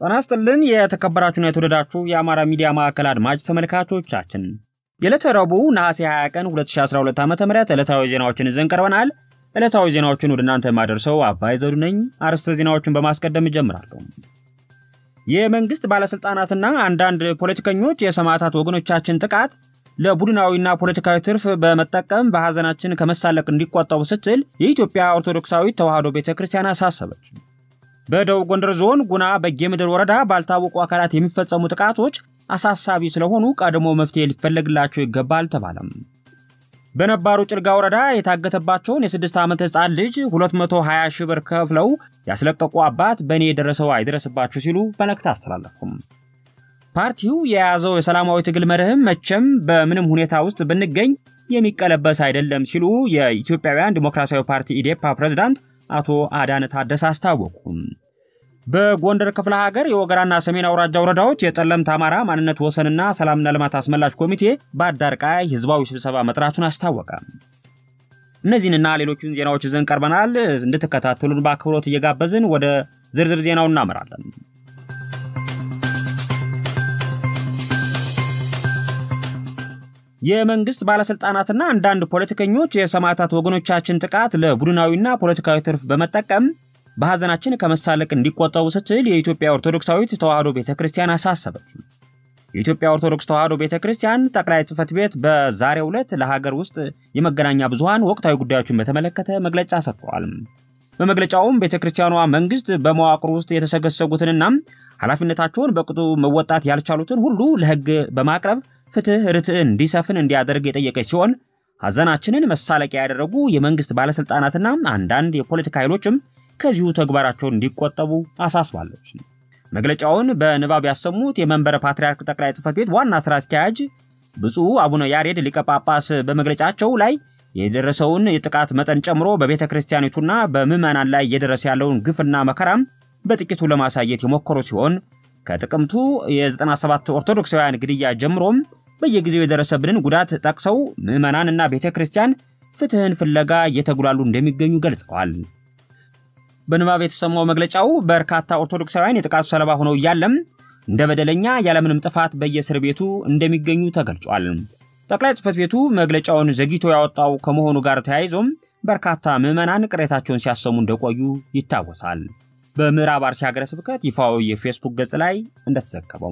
ጤና ይስጥልን የተከበራችሁና የተወደዳችሁ የአማራ ሚዲያ ማዕከል አድማጭ ተመልካቾቻችን የዕለተ ረቡዕ ነሐሴ 20 ቀን 2012 ዓ ም ዕለታዊ ዜናዎችን ይዘን ቀርበናል። ዕለታዊ ዜናዎችን ወደ እናንተ የማደርሰው አባይ ዘውዱ ነኝ። አርዕስተ ዜናዎችን በማስቀደም እጀምራለሁ። የመንግሥት ባለሥልጣናትና አንዳንድ ፖለቲከኞች የሰማዕታት ወገኖቻችን ጥቃት ለቡድናዊና ፖለቲካዊ ትርፍ በመጠቀም በሐዘናችን ከመሳለቅ እንዲቆጠቡ ስትል የኢትዮጵያ ኦርቶዶክሳዊት ተዋሕዶ ቤተ ክርስቲያን አሳሰበች። በደቡብ ጎንደር ዞን ጉና በጌምድር ወረዳ ባልታወቁ አካላት የሚፈጸሙ ጥቃቶች አሳሳቢ ስለሆኑ ቀድሞ መፍትሄ ሊፈለግላቸው ይገባል ተባለም። በነባሩ ጭልጋ ወረዳ የታገተባቸውን የስድስት ዓመት ሕፃን ልጅ 220 ሺህ ብር ከፍለው ያስለቀቁ አባት በእኔ የደረሰው አይደረስባችሁ ሲሉ መልእክት አስተላለፉም። ፓርቲው የያዘው የሰላማዊ ትግል መርህም መቼም በምንም ሁኔታ ውስጥ ብንገኝ የሚቀለበስ አይደለም ሲሉ የኢትዮጵያውያን ዲሞክራሲያዊ ፓርቲ ኢዴፓ ፕሬዝዳንት አቶ አዳነ ታደሰ አስታወቁ። በጎንደር ክፍለ ሀገር የወገራና ሰሜን አውራጃ ወረዳዎች የጠለምት አማራ ማንነት ወሰንና ሰላምና ልማት አስመላሽ ኮሚቴ በአዳርቃይ ህዝባዊ ስብሰባ መጥራቱን አስታወቀ። እነዚህንና ሌሎቹን ዜናዎች ይዘን ቀርበናል። እንድትከታተሉን በአክብሮት እየጋበዝን ወደ ዝርዝር ዜናው እናመራለን። የመንግስት ባለስልጣናትና አንዳንድ ፖለቲከኞች የሰማዕታት ወገኖቻችን ጥቃት ለቡድናዊና ፖለቲካዊ ትርፍ በመጠቀም በሐዘናችን ከመሳለቅ እንዲቆጠቡ ስትል የኢትዮጵያ ኦርቶዶክሳዊት ተዋሕዶ ቤተ ክርስቲያን አሳሰበች። የኢትዮጵያ ኦርቶዶክስ ተዋሕዶ ቤተ ክርስቲያን ጠቅላይ ጽሕፈት ቤት በዛሬው ዕለት ለሀገር ውስጥ የመገናኛ ብዙሃን ወቅታዊ ጉዳዮችን በተመለከተ መግለጫ ሰጥተዋል። በመግለጫውም ቤተ ክርስቲያኗ መንግስት በመዋቅሩ ውስጥ የተሰገሰጉትንና ኃላፊነታቸውን በቅጡ መወጣት ያልቻሉትን ሁሉ ለሕግ በማቅረብ ፍትህ ርትዕ እንዲሰፍን እንዲያደርግ የጠየቀች ሲሆን ሐዘናችንን መሳለቂያ ያደረጉ የመንግስት ባለሥልጣናትና አንዳንድ የፖለቲካ ኃይሎችም ከዚሁ ተግባራቸውን እንዲቆጠቡ አሳስባለች። መግለጫውን በንባብ ያሰሙት የመንበረ ፓትርያርክ ጠቅላይ ጽሕፈት ቤት ዋና ሥራ አስኪያጅ ብፁዕ አቡነ ያሬድ ሊቀ ጳጳስ በመግለጫቸው ላይ የደረሰውን የጥቃት መጠን ጨምሮ በቤተ ክርስቲያኒቱና በምዕመናን ላይ እየደረሰ ያለውን ግፍና መከራም በጥቂቱ ለማሳየት የሞከሩ ሲሆን ከጥቅምቱ የ97 ኦርቶዶክሳውያን ግድያ ጀምሮም በየጊዜው የደረሰብንን ጉዳት ጠቅሰው ምዕመናንና ቤተ ክርስቲያን ፍትህን ፍለጋ እየተጉላሉ እንደሚገኙ ገልጸዋል። በንባብ የተሰማው መግለጫው በርካታ ኦርቶዶክሳውያን የጥቃቱ ሰለባ ሆነው እያለም እንደ በደለኛ ያለምንም ጥፋት በየእስር ቤቱ እንደሚገኙ ተገልጿል። ጠቅላይ ጽሕፈት ቤቱ መግለጫውን ዘግይቶ ያወጣው ከመሆኑ ጋር ተያይዞም በርካታ ምዕመናን ቅሬታቸውን ሲያሰሙ እንደቆዩ ይታወሳል። በምዕራብ አርሲ ሀገረ ስብከት ይፋዊ የፌስቡክ ገጽ ላይ እንደተዘገበው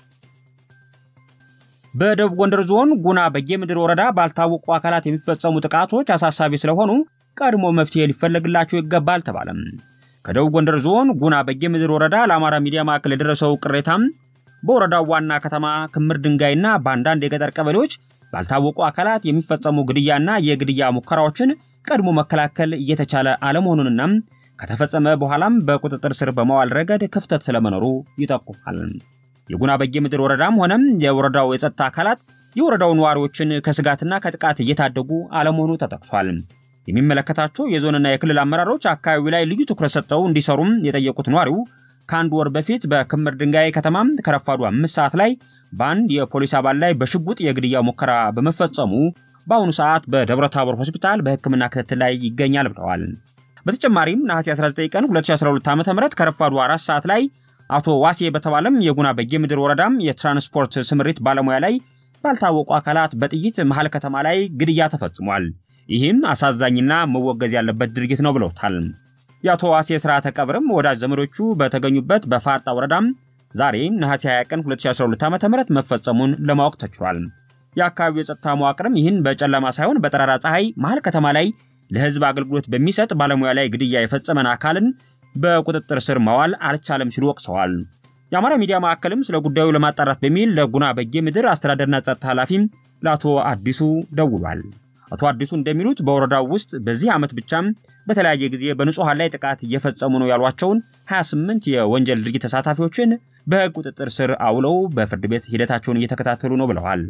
በደቡብ ጎንደር ዞን ጉና በጌምድር ወረዳ ባልታወቁ አካላት የሚፈጸሙ ጥቃቶች አሳሳቢ ስለሆኑ ቀድሞ መፍትሄ ሊፈለግላቸው ይገባል ተባለም። ከደቡብ ጎንደር ዞን ጉና በጌምድር ወረዳ ለአማራ ሚዲያ ማዕከል የደረሰው ቅሬታም በወረዳው ዋና ከተማ ክምር ድንጋይና በአንዳንድ የገጠር ቀበሌዎች ባልታወቁ አካላት የሚፈጸሙ ግድያና የግድያ ሙከራዎችን ቀድሞ መከላከል እየተቻለ አለመሆኑንና ከተፈጸመ በኋላም በቁጥጥር ስር በመዋል ረገድ ክፍተት ስለመኖሩ ይጠቁማል። የጉና በጌምድር ወረዳም ሆነም የወረዳው የጸጥታ አካላት የወረዳው ነዋሪዎችን ከስጋትና ከጥቃት እየታደጉ አለመሆኑ ተጠቅሷል። የሚመለከታቸው የዞንና የክልል አመራሮች አካባቢው ላይ ልዩ ትኩረት ሰጥተው እንዲሰሩም የጠየቁት ነዋሪው ከአንድ ወር በፊት በክምር ድንጋይ ከተማም ከረፋዱ አምስት ሰዓት ላይ በአንድ የፖሊስ አባል ላይ በሽጉጥ የግድያ ሙከራ በመፈጸሙ በአሁኑ ሰዓት በደብረ ታቦር ሆስፒታል በሕክምና ክትትል ላይ ይገኛል ብለዋል። በተጨማሪም ነሐሴ 19 ቀን 2012 ዓ ም ከረፋዱ አራት ሰዓት ላይ አቶ ዋሴ በተባለም የጉና በጌምድር ወረዳም የትራንስፖርት ስምሪት ባለሙያ ላይ ባልታወቁ አካላት በጥይት መሃል ከተማ ላይ ግድያ ተፈጽሟል። ይህም አሳዛኝና መወገዝ ያለበት ድርጊት ነው ብለውታል። የአቶ ዋሴ ስርዓተ ቀብርም ወዳጅ ዘመዶቹ በተገኙበት በፋርጣ ወረዳም ዛሬ ነሐሴ 20 ቀን 2012 ዓ ም መፈጸሙን ለማወቅ ተችሏል። የአካባቢው የጸጥታ መዋቅርም ይህን በጨለማ ሳይሆን በጠራራ ፀሐይ መሃል ከተማ ላይ ለህዝብ አገልግሎት በሚሰጥ ባለሙያ ላይ ግድያ የፈጸመን አካልን በቁጥጥር ስር ማዋል አልቻለም ሲሉ ወቅሰዋል። የአማራ ሚዲያ ማዕከልም ስለ ጉዳዩ ለማጣራት በሚል ለጉና በጌምድር አስተዳደርና ጸጥታ ኃላፊም ለአቶ አዲሱ ደውሏል። አቶ አዲሱ እንደሚሉት በወረዳው ውስጥ በዚህ ዓመት ብቻም በተለያየ ጊዜ በንጹሐን ላይ ጥቃት እየፈጸሙ ነው ያሏቸውን 28 የወንጀል ድርጊት ተሳታፊዎችን በሕግ ቁጥጥር ስር አውለው በፍርድ ቤት ሂደታቸውን እየተከታተሉ ነው ብለዋል።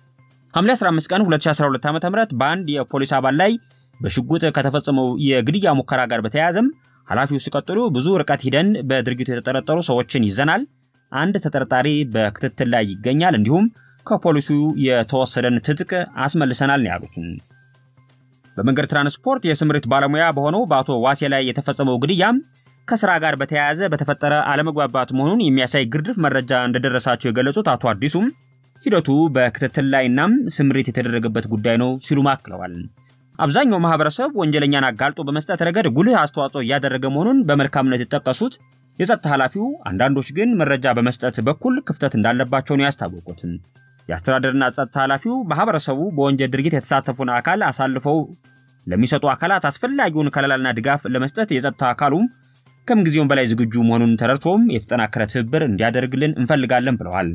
ሐምሌ 15 ቀን 2012 ዓ ም በአንድ የፖሊስ አባል ላይ በሽጉጥ ከተፈጸመው የግድያ ሙከራ ጋር በተያያዘም ኃላፊው ሲቀጥሉ ብዙ ርቀት ሂደን በድርጊቱ የተጠረጠሩ ሰዎችን ይዘናል። አንድ ተጠርጣሪ በክትትል ላይ ይገኛል። እንዲሁም ከፖሊሱ የተወሰደን ትጥቅ አስመልሰናል ነው ያሉት። በመንገድ ትራንስፖርት የስምሪት ባለሙያ በሆነው በአቶ ዋሴ ላይ የተፈጸመው ግድያም ከስራ ጋር በተያያዘ በተፈጠረ አለመግባባት መሆኑን የሚያሳይ ግርድፍ መረጃ እንደደረሳቸው የገለጹት አቶ አዲሱም ሂደቱ በክትትል ላይና ስምሪት የተደረገበት ጉዳይ ነው ሲሉ አክለዋል። አብዛኛው ማህበረሰብ ወንጀለኛን አጋልጦ በመስጠት ረገድ ጉልህ አስተዋጽኦ እያደረገ መሆኑን በመልካምነት የጠቀሱት የጸጥታ ኃላፊው አንዳንዶች ግን መረጃ በመስጠት በኩል ክፍተት እንዳለባቸው ነው ያስታወቁት። የአስተዳደርና ጸጥታ ኃላፊው ማህበረሰቡ በወንጀል ድርጊት የተሳተፉን አካል አሳልፈው ለሚሰጡ አካላት አስፈላጊውን ከለላና ድጋፍ ለመስጠት የጸጥታ አካሉ ከምጊዜውም በላይ ዝግጁ መሆኑን ተረድቶም የተጠናከረ ትብብር እንዲያደርግልን እንፈልጋለን ብለዋል።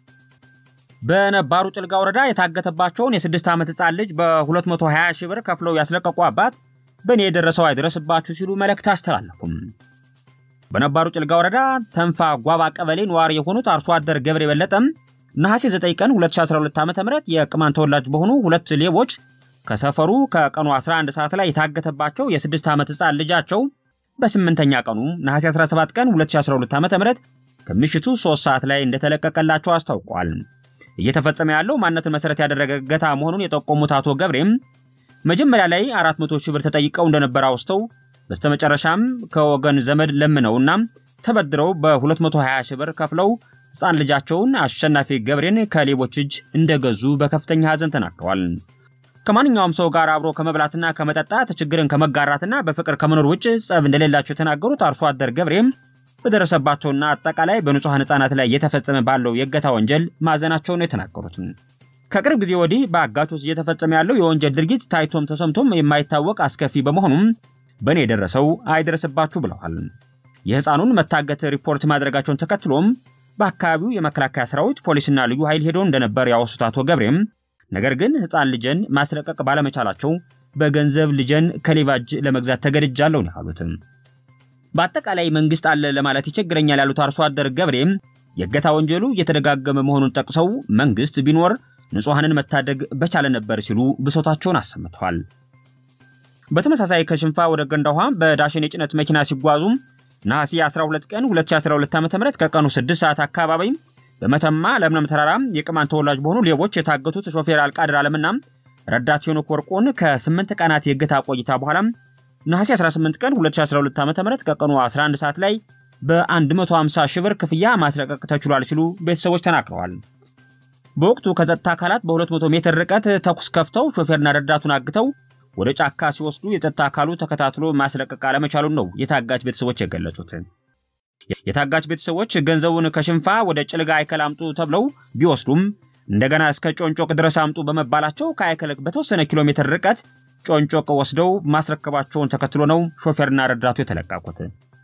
በነባሩ ጭልጋ ወረዳ የታገተባቸውን የስድስት ዓመት ሕፃን ልጅ በ220 ሺህ ብር ከፍለው ያስለቀቁ አባት በእኔ የደረሰው አይድረስባችሁ ሲሉ መልእክት አስተላለፉም። በነባሩ ጭልጋ ወረዳ ተንፋ ጓባ ቀበሌ ነዋሪ የሆኑት አርሶ አደር ገብሬ በለጠም ነሐሴ 9 ቀን 2012 ዓ ም የቅማን ተወላጅ በሆኑ ሁለት ሌቦች ከሰፈሩ ከቀኑ 11 ሰዓት ላይ የታገተባቸው የስድስት ዓመት ሕፃን ልጃቸው በስምንተኛ ቀኑ ነሐሴ 17 ቀን 2012 ዓ ም ከምሽቱ 3 ሰዓት ላይ እንደተለቀቀላቸው አስታውቋል። እየተፈጸመ ያለው ማንነትን መሰረት ያደረገ እገታ መሆኑን የጠቆሙት አቶ ገብሬም መጀመሪያ ላይ 400 ሺህ ብር ተጠይቀው እንደነበረ አውስተው በስተመጨረሻም ከወገን ዘመድ ለምነውና ተበድረው በ220 ሺህ ብር ከፍለው ሕፃን ልጃቸውን አሸናፊ ገብሬን ከሌቦች እጅ እንደገዙ በከፍተኛ ሐዘን ተናግረዋል። ከማንኛውም ሰው ጋር አብሮ ከመብላትና ከመጠጣት ችግርን ከመጋራትና በፍቅር ከመኖር ውጭ ጸብ እንደሌላቸው የተናገሩት አርሶ አደር ገብሬም በደረሰባቸውና አጠቃላይ በንጹሐን ሕፃናት ላይ እየተፈጸመ ባለው የእገታ ወንጀል ማዘናቸውን ነው የተናገሩት። ከቅርብ ጊዜ ወዲህ በአጋቾች እየተፈጸመ ያለው የወንጀል ድርጊት ታይቶም ተሰምቶም የማይታወቅ አስከፊ በመሆኑም በእኔ የደረሰው አይደረስባችሁ ብለዋል። የሕፃኑን መታገት ሪፖርት ማድረጋቸውን ተከትሎም በአካባቢው የመከላከያ ሰራዊት ፖሊስና ልዩ ኃይል ሄዶ እንደነበር ያወሱት አቶ ገብሬም ነገር ግን ሕፃን ልጄን ማስለቀቅ ባለመቻላቸው በገንዘብ ልጄን ከሌባ እጅ ለመግዛት ተገድጃለሁ ነው ያሉት። በአጠቃላይ መንግስት አለ ለማለት ይቸግረኛል ያሉት አርሶ አደር ገብሬም የእገታ ወንጀሉ እየተደጋገመ መሆኑን ጠቅሰው መንግስት ቢኖር ንጹሐንን መታደግ በቻለ ነበር ሲሉ ብሶታቸውን አሰምተዋል። በተመሳሳይ ከሽንፋ ወደ ገንዳ ውሃ በዳሽን የጭነት መኪና ሲጓዙም ነሐሴ 12 ቀን 2012 ዓ.ም ከቀኑ 6 ሰዓት አካባቢ በመተማ ለምለም ተራራ የቅማን ተወላጅ በሆኑ ሌቦች የታገቱት ሾፌር አልቃድር አለምና ረዳት ሄኖክ ወርቁን ከ8 ቀናት የእገታ ቆይታ በኋላ ነሐሴ 18 ቀን 2012 ዓ.ም ከቀኑ 11 ሰዓት ላይ በ150 ሺህ ብር ክፍያ ማስለቀቅ ተችሏል ሲሉ ቤተሰቦች ተናግረዋል። በወቅቱ ከጸጥታ አካላት በ200 ሜትር ርቀት ተኩስ ከፍተው ሾፌርና ረዳቱን አግተው ወደ ጫካ ሲወስዱ የጸጥታ አካሉ ተከታትሎ ማስለቀቅ አለመቻሉን ነው የታጋች ቤተሰቦች የገለጹት። የታጋች ቤተሰቦች ገንዘቡን ከሽንፋ ወደ ጭልጋ አይከል አምጡ ተብለው ቢወስዱም እንደገና እስከ ጮንጮቅ ድረስ አምጡ በመባላቸው ከአይከል በተወሰነ ኪሎ ሜትር ርቀት ጮንጮቅ ወስደው ማስረከባቸውን ተከትሎ ነው ሾፌርና ረዳቱ የተለቀቁት።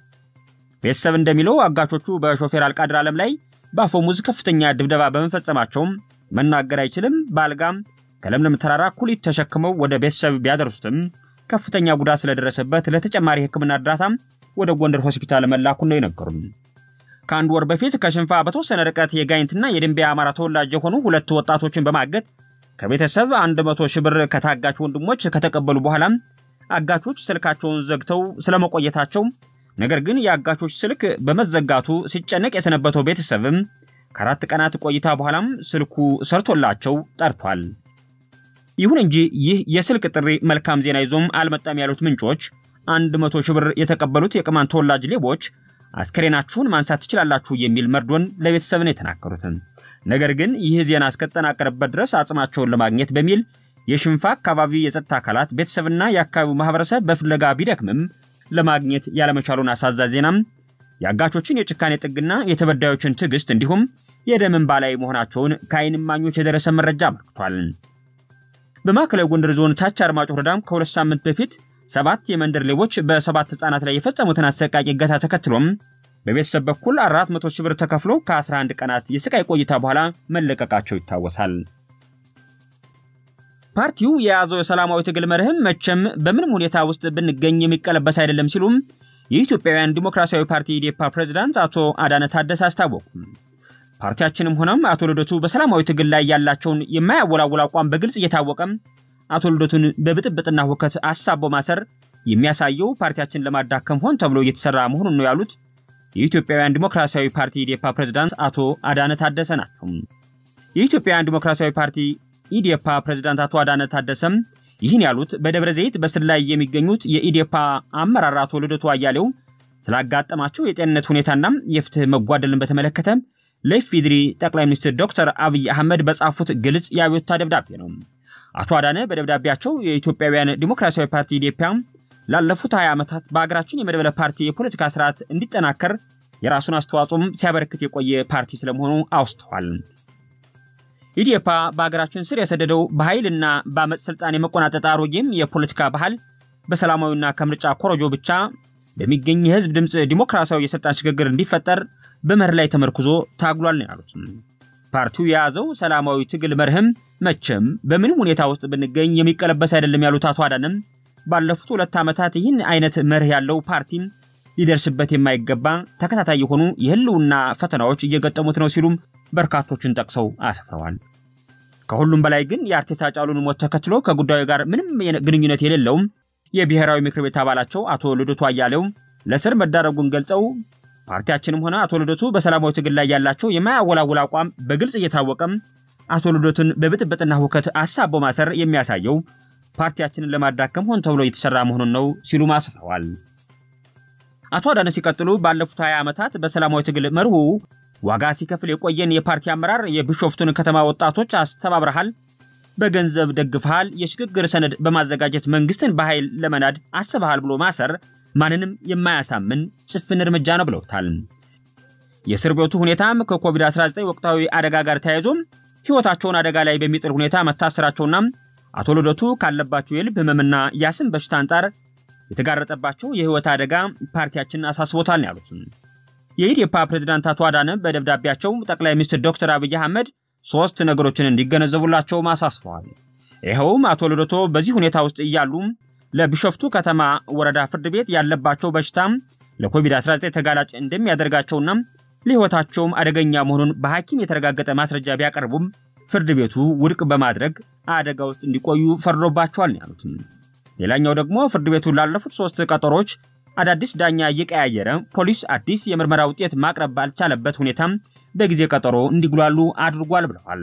ቤተሰብ እንደሚለው አጋቾቹ በሾፌር አልቃድር ዓለም ላይ በአፈሙዝ ከፍተኛ ድብደባ በመፈጸማቸውም መናገር አይችልም፣ በአልጋም ከለምለም ተራራ ኩሊት ተሸክመው ወደ ቤተሰብ ቢያደርሱትም ከፍተኛ ጉዳት ስለደረሰበት ለተጨማሪ ሕክምና እርዳታም ወደ ጎንደር ሆስፒታል መላኩን ነው የነገሩን። ከአንድ ወር በፊት ከሽንፋ በተወሰነ ርቀት የጋይንትና የድንቢያ አማራ ተወላጅ የሆኑ ሁለት ወጣቶችን በማገት ከቤተሰብ 100 ሺህ ብር ከታጋች ወንድሞች ከተቀበሉ በኋላም አጋቾች ስልካቸውን ዘግተው ስለመቆየታቸው ነገር ግን የአጋቾች ስልክ በመዘጋቱ ሲጨነቅ የሰነበተው ቤተሰብም ከአራት ቀናት ቆይታ በኋላም ስልኩ ሰርቶላቸው ጠርቷል። ይሁን እንጂ ይህ የስልክ ጥሪ መልካም ዜና ይዞም አልመጣም ያሉት ምንጮች አንድ መቶ ሺህ ብር የተቀበሉት የቅማን ተወላጅ ሌቦች አስከሬናችሁን ማንሳት ትችላላችሁ የሚል መርዶን ለቤተሰብ ነው የተናገሩት። ነገር ግን ይህ ዜና እስከተጠናቀረበት ድረስ አጽማቸውን ለማግኘት በሚል የሽንፋ አካባቢ የጸጥታ አካላት ቤተሰብና የአካባቢው ማህበረሰብ በፍለጋ ቢደክምም ለማግኘት ያለመቻሉን አሳዛኝ ዜናም የአጋቾችን የጭካኔ ጥግና የተበዳዮችን ትዕግስት እንዲሁም የደም እንባ ላይ መሆናቸውን ከዓይን እማኞች የደረሰ መረጃ አመልክቷል። በማዕከላዊ ጎንደር ዞን ታች አርማጭሆ ወረዳም ከሁለት ሳምንት በፊት ሰባት የመንደር ሌቦች በሰባት ህጻናት ላይ የፈጸሙትን አሰቃቂ እገታ ተከትሎም በቤተሰብ በኩል 400 ሺህ ብር ተከፍሎ ከ11 ቀናት የስቃይ ቆይታ በኋላ መለቀቃቸው ይታወሳል። ፓርቲው የያዘው የሰላማዊ ትግል መርህም መቼም በምንም ሁኔታ ውስጥ ብንገኝ የሚቀለበስ አይደለም ሲሉም የኢትዮጵያውያን ዲሞክራሲያዊ ፓርቲ ኢዴፓ ፕሬዝዳንት አቶ አዳነ ታደሰ አስታወቁ። ፓርቲያችንም ሆነም አቶ ልደቱ በሰላማዊ ትግል ላይ ያላቸውን የማያወላውል አቋም በግልጽ እየታወቀም አቶ ልደቱን በብጥብጥና ሁከት አሳቦ ማሰር የሚያሳየው ፓርቲያችን ለማዳከም ሆን ተብሎ እየተሰራ መሆኑን ነው ያሉት የኢትዮጵያውያን ዲሞክራሲያዊ ፓርቲ ኢዴፓ ፕሬዝዳንት አቶ አዳነ ታደሰ ናቸው። የኢትዮጵያውያን ዲሞክራሲያዊ ፓርቲ ኢዴፓ ፕሬዝዳንት አቶ አዳነ ታደሰም ይህን ያሉት በደብረ ዘይት በስር ላይ የሚገኙት የኢዴፓ አመራር አቶ ልደቱ አያሌው ስላጋጠማቸው የጤንነት ሁኔታና የፍትህ መጓደልን በተመለከተ ለኢፌዴሪ ጠቅላይ ሚኒስትር ዶክተር አብይ አህመድ በጻፉት ግልጽ የአቤቱታ ደብዳቤ ነው። አቶ አዳነ በደብዳቤያቸው የኢትዮጵያውያን ዲሞክራሲያዊ ፓርቲ ኢዴፓ ላለፉት 20 ዓመታት በሀገራችን የመድበለ ፓርቲ የፖለቲካ ስርዓት እንዲጠናከር የራሱን አስተዋጽኦም ሲያበረክት የቆየ ፓርቲ ስለመሆኑ አውስተዋል። ኢዴፓ በሀገራችን ስር የሰደደው በኃይልና በአመፅ ስልጣን የመቆናጠጥ አሮጌም የፖለቲካ ባህል በሰላማዊና ከምርጫ ኮረጆ ብቻ በሚገኝ የህዝብ ድምፅ ዲሞክራሲያዊ የስልጣን ሽግግር እንዲፈጠር በመርህ ላይ ተመርኩዞ ታግሏል ነው ያሉት። ፓርቲው የያዘው ሰላማዊ ትግል መርህም መቼም በምንም ሁኔታ ውስጥ ብንገኝ የሚቀለበስ አይደለም ያሉት አቶ አዳነም ባለፉት ሁለት ዓመታት ይህን አይነት መርህ ያለው ፓርቲ ሊደርስበት የማይገባ ተከታታይ የሆኑ የህልውና ፈተናዎች እየገጠሙት ነው ሲሉም በርካቶችን ጠቅሰው አስፍረዋል። ከሁሉም በላይ ግን የአርቲስት ሃጫሉን ሞት ተከትሎ ከጉዳዩ ጋር ምንም ግንኙነት የሌለውም የብሔራዊ ምክር ቤት አባላቸው አቶ ልደቱ አያሌው ለስር መዳረጉን ገልጸው ፓርቲያችንም ሆነ አቶ ልደቱ በሰላማዊ ትግል ላይ ያላቸው የማያወላውል አቋም በግልጽ እየታወቀም አቶ ልደቱን በብጥብጥና ሁከት አሳቦ ማሰር የሚያሳየው ፓርቲያችንን ለማዳከም ሆን ተብሎ እየተሰራ መሆኑን ነው ሲሉም አስፍረዋል። አቶ አዳነ ሲቀጥሉ ባለፉት 20 ዓመታት በሰላማዊ ትግል መርሁ ዋጋ ሲከፍል የቆየን የፓርቲ አመራር የቢሾፍቱን ከተማ ወጣቶች አስተባብረሃል፣ በገንዘብ ደግፈሃል፣ የሽግግር ሰነድ በማዘጋጀት መንግስትን በኃይል ለመናድ አስበሃል ብሎ ማሰር ማንንም የማያሳምን ጭፍን እርምጃ ነው ብለውታል። የእስር ቤቱ ሁኔታም ከኮቪድ-19 ወቅታዊ አደጋ ጋር ተያይዞም ሕይወታቸውን አደጋ ላይ በሚጥል ሁኔታ መታሰራቸውና አቶ ልደቱ ካለባቸው የልብ ህመምና የአስም በሽታ አንጻር የተጋረጠባቸው የህይወት አደጋ ፓርቲያችን አሳስቦታል ያሉት የኢዴፓ ፕሬዝዳንት አቶ አዳነ በደብዳቤያቸው ጠቅላይ ሚኒስትር ዶክተር አብይ አህመድ ሶስት ነገሮችን እንዲገነዘቡላቸውም አሳስበዋል። ይኸውም አቶ ልደቱ በዚህ ሁኔታ ውስጥ እያሉ ለቢሾፍቱ ከተማ ወረዳ ፍርድ ቤት ያለባቸው በሽታ ለኮቪድ-19 ተጋላጭ እንደሚያደርጋቸውና ለህይወታቸውም አደገኛ መሆኑን በሐኪም የተረጋገጠ ማስረጃ ቢያቀርቡም ፍርድ ቤቱ ውድቅ በማድረግ አደጋ ውስጥ እንዲቆዩ ፈርዶባቸዋል ያሉት። ሌላኛው ደግሞ ፍርድ ቤቱ ላለፉት ሶስት ቀጠሮች አዳዲስ ዳኛ እየቀያየረ ፖሊስ አዲስ የምርመራ ውጤት ማቅረብ ባልቻለበት ሁኔታም በጊዜ ቀጠሮ እንዲጉላሉ አድርጓል ብለዋል።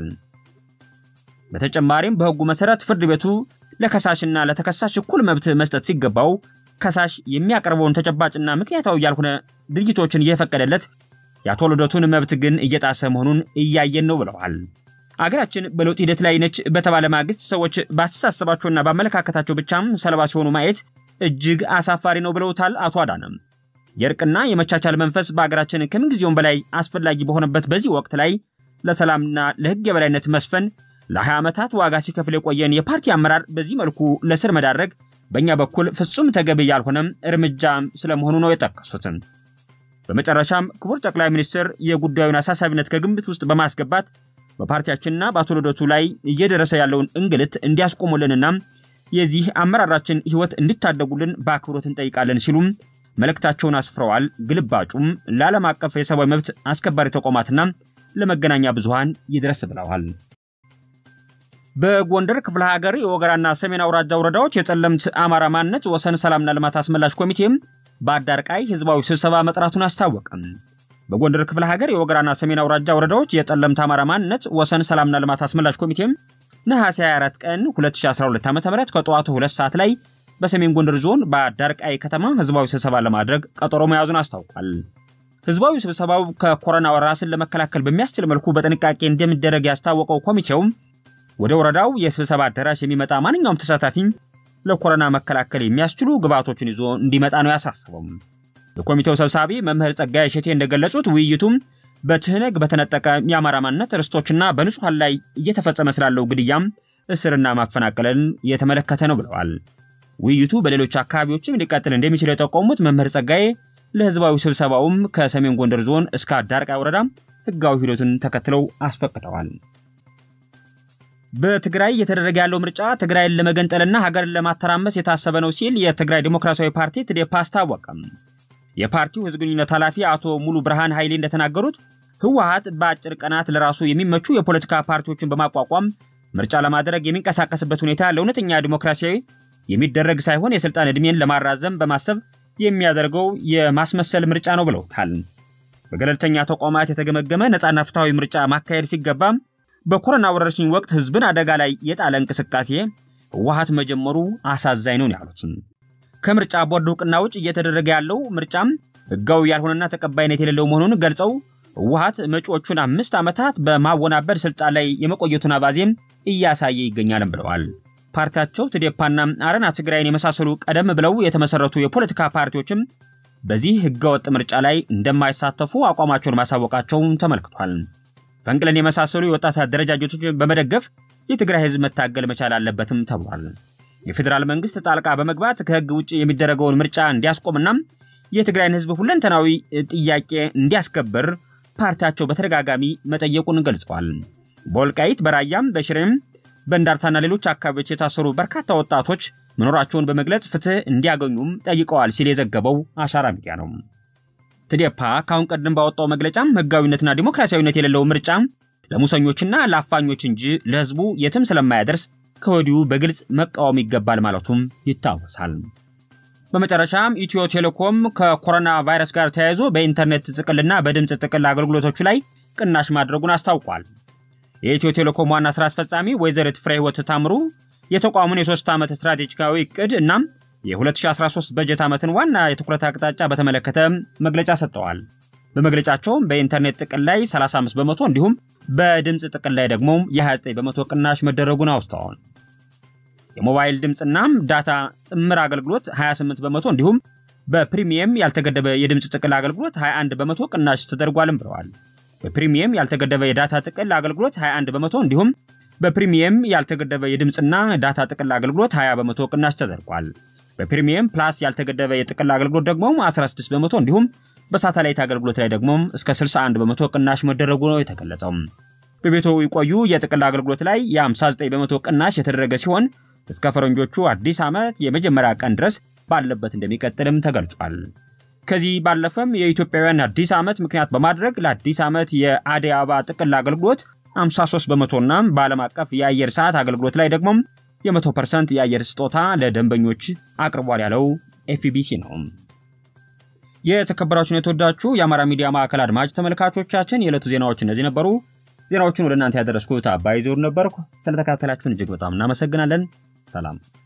በተጨማሪም በህጉ መሰረት ፍርድ ቤቱ ለከሳሽና ለተከሳሽ እኩል መብት መስጠት ሲገባው ከሳሽ የሚያቀርበውን ተጨባጭና ምክንያታዊ ያልሆነ ድርጊቶችን እየፈቀደለት የአቶ ልደቱን መብት ግን እየጣሰ መሆኑን እያየን ነው ብለዋል። አገራችን በለውጥ ሂደት ላይ ነች በተባለ ማግስት ሰዎች በአስተሳሰባቸውና በአመለካከታቸው ብቻም ሰለባ ሲሆኑ ማየት እጅግ አሳፋሪ ነው ብለውታል አቶ አዳነም። የእርቅና የመቻቻል መንፈስ በአገራችን ከምንጊዜውም በላይ አስፈላጊ በሆነበት በዚህ ወቅት ላይ ለሰላምና ለህግ የበላይነት መስፈን ለ20 ዓመታት ዋጋ ሲከፍል የቆየን የፓርቲ አመራር በዚህ መልኩ ለስር መዳረግ በእኛ በኩል ፍጹም ተገቢ ያልሆነም እርምጃ ስለመሆኑ ነው የጠቀሱት። በመጨረሻም ክቡር ጠቅላይ ሚኒስትር የጉዳዩን አሳሳቢነት ከግምት ውስጥ በማስገባት በፓርቲያችንና በአቶ ልደቱ ላይ እየደረሰ ያለውን እንግልት እንዲያስቆሙልንና የዚህ አመራራችን ህይወት እንዲታደጉልን በአክብሮት እንጠይቃለን ሲሉም መልእክታቸውን አስፍረዋል። ግልባጩም ለዓለም አቀፍ የሰብአዊ መብት አስከባሪ ተቋማትና ለመገናኛ ብዙሃን ይድረስ ብለዋል። በጎንደር ክፍለ ሀገር የወገራና ሰሜን አውራጃ ወረዳዎች የጸለምት አማራ ማንነት ወሰን ሰላምና ልማት አስመላሽ ኮሚቴም በአዳርቃይ ህዝባዊ ስብሰባ መጥራቱን አስታወቀ። በጎንደር ክፍለ ሀገር የወገራና ሰሜን አውራጃ ወረዳዎች የጸለምት አማራ ማንነት ወሰን ሰላምና ልማት አስመላሽ ኮሚቴም ነሐሴ 24 ቀን 2012 ዓ.ም ከጠዋቱ 2 ሰዓት ላይ በሰሜን ጎንደር ዞን በአዳርቃይ ከተማ ህዝባዊ ስብሰባ ለማድረግ ቀጠሮ መያዙን አስታውቋል። ህዝባዊ ስብሰባው ከኮሮና ራስን ለመከላከል በሚያስችል መልኩ በጥንቃቄ እንደሚደረግ ያስታወቀው ኮሚቴው ወደ ወረዳው የስብሰባ አዳራሽ የሚመጣ ማንኛውም ተሳታፊ ለኮሮና መከላከል የሚያስችሉ ግብዓቶችን ይዞ እንዲመጣ ነው ያሳሰበው። የኮሚቴው ሰብሳቢ መምህር ጸጋይ እሸቴ እንደገለጹት ውይይቱም በትህነግ በተነጠቀ የአማራ ማንነት ርስቶችና በንጹሐን ላይ እየተፈጸመ ስላለው ግድያም፣ እስርና ማፈናቀልን የተመለከተ ነው ብለዋል። ውይይቱ በሌሎች አካባቢዎችም ሊቀጥል እንደሚችል የጠቆሙት መምህር ጸጋዬ ለህዝባዊ ስብሰባውም ከሰሜን ጎንደር ዞን እስከ አዳርቃይ ወረዳ ህጋዊ ሂደቱን ተከትለው አስፈቅደዋል። በትግራይ እየተደረገ ያለው ምርጫ ትግራይን ለመገንጠልና ሀገርን ለማተራመስ የታሰበ ነው ሲል የትግራይ ዲሞክራሲያዊ ፓርቲ ትዴፓ አስታወቀም። የፓርቲው ህዝብ ግንኙነት ኃላፊ አቶ ሙሉ ብርሃን ኃይሌ እንደተናገሩት ህወሀት በአጭር ቀናት ለራሱ የሚመቹ የፖለቲካ ፓርቲዎችን በማቋቋም ምርጫ ለማድረግ የሚንቀሳቀስበት ሁኔታ ለእውነተኛ ዲሞክራሲያዊ የሚደረግ ሳይሆን የስልጣን ዕድሜን ለማራዘም በማሰብ የሚያደርገው የማስመሰል ምርጫ ነው ብለውታል። በገለልተኛ ተቋማት የተገመገመ ነፃና ፍትሐዊ ምርጫ ማካሄድ ሲገባ በኮሮና ወረርሽኝ ወቅት ህዝብን አደጋ ላይ የጣለ እንቅስቃሴ ህወሀት መጀመሩ አሳዛኝ ነው ያሉት ከምርጫ ቦርድ እውቅና ውጭ እየተደረገ ያለው ምርጫም ሕጋዊ ያልሆነና ተቀባይነት የሌለው መሆኑን ገልጸው ህወሓት መጪዎቹን አምስት ዓመታት በማወናበድ ስልጣን ላይ የመቆየቱን አባዜም እያሳየ ይገኛልም ብለዋል። ፓርቲያቸው ትዴፓና አረና ትግራይን የመሳሰሉ ቀደም ብለው የተመሰረቱ የፖለቲካ ፓርቲዎችም በዚህ ህገወጥ ምርጫ ላይ እንደማይሳተፉ አቋማቸውን ማሳወቃቸውን ተመልክቷል። ፈንቅለን የመሳሰሉ የወጣት አደረጃጀቶች በመደገፍ የትግራይ ህዝብ መታገል መቻል አለበትም ተብሏል። የፌዴራል መንግስት ጣልቃ በመግባት ከህግ ውጭ የሚደረገውን ምርጫ እንዲያስቆምና የትግራይን ህዝብ ሁለንተናዊ ጥያቄ እንዲያስከብር ፓርቲያቸው በተደጋጋሚ መጠየቁን ገልጸዋል። በወልቃይት በራያም በሽሬም በእንዳርታና ሌሎች አካባቢዎች የታሰሩ በርካታ ወጣቶች መኖራቸውን በመግለጽ ፍትህ እንዲያገኙም ጠይቀዋል ሲል የዘገበው አሻራ ሚዲያ ነው። ትዴፓ ከአሁን ቀደም ባወጣው መግለጫም ህጋዊነትና ዲሞክራሲያዊነት የሌለው ምርጫ ለሙሰኞችና ለአፋኞች እንጂ ለህዝቡ የትም ስለማያደርስ ከወዲሁ በግልጽ መቃወም ይገባል ማለቱም ይታወሳል። በመጨረሻም ኢትዮ ቴሌኮም ከኮሮና ቫይረስ ጋር ተያይዞ በኢንተርኔት ጥቅልና በድምፅ ጥቅል አገልግሎቶቹ ላይ ቅናሽ ማድረጉን አስታውቋል። የኢትዮ ቴሌኮም ዋና ስራ አስፈጻሚ ወይዘሪት ፍሬ ህይወት ታምሩ የተቋሙን የሶስት ዓመት ስትራቴጂካዊ እቅድ እና የ2013 በጀት ዓመትን ዋና የትኩረት አቅጣጫ በተመለከተ መግለጫ ሰጥተዋል። በመግለጫቸውም በኢንተርኔት ጥቅል ላይ 35 በመቶ እንዲሁም በድምፅ ጥቅል ላይ ደግሞ የ29 በመቶ ቅናሽ መደረጉን አውስተዋል። የሞባይል ድምፅና ዳታ ጥምር አገልግሎት 28 በመቶ እንዲሁም በፕሪሚየም ያልተገደበ የድምፅ ጥቅል አገልግሎት 21 በመቶ ቅናሽ ተደርጓልም ብለዋል። በፕሪሚየም ያልተገደበ የዳታ ጥቅል አገልግሎት 21 በመቶ እንዲሁም በፕሪሚየም ያልተገደበ የድምፅና ዳታ ጥቅል አገልግሎት 20 በመቶ ቅናሽ ተደርጓል። በፕሪሚየም ፕላስ ያልተገደበ የጥቅል አገልግሎት ደግሞ 16 በመቶ እንዲሁም በሳተላይት አገልግሎት ላይ ደግሞ እስከ 61 በመቶ ቅናሽ መደረጉ ነው የተገለጸው። በቤቶ ይቆዩ የጥቅል አገልግሎት ላይ የ59 በመቶ ቅናሽ የተደረገ ሲሆን እስከ ፈረንጆቹ አዲስ ዓመት የመጀመሪያ ቀን ድረስ ባለበት እንደሚቀጥልም ተገልጿል። ከዚህ ባለፈም የኢትዮጵያውያን አዲስ ዓመት ምክንያት በማድረግ ለአዲስ ዓመት የአደይ አበባ ጥቅል አገልግሎት 53 በመቶና በዓለም አቀፍ የአየር ሰዓት አገልግሎት ላይ ደግሞ የ100 ፐርሰንት የአየር ስጦታ ለደንበኞች አቅርቧል ያለው ኤፍቢሲ ነው። የተከበራችሁን የተወዳችሁ የአማራ ሚዲያ ማዕከል አድማጭ ተመልካቾቻችን የዕለቱ ዜናዎች እነዚህ ነበሩ። ዜናዎቹን ወደ እናንተ ያደረስኩት አባይ ዞር ነበርኩ። ስለተከታተላችሁን እጅግ በጣም እናመሰግናለን። ሰላም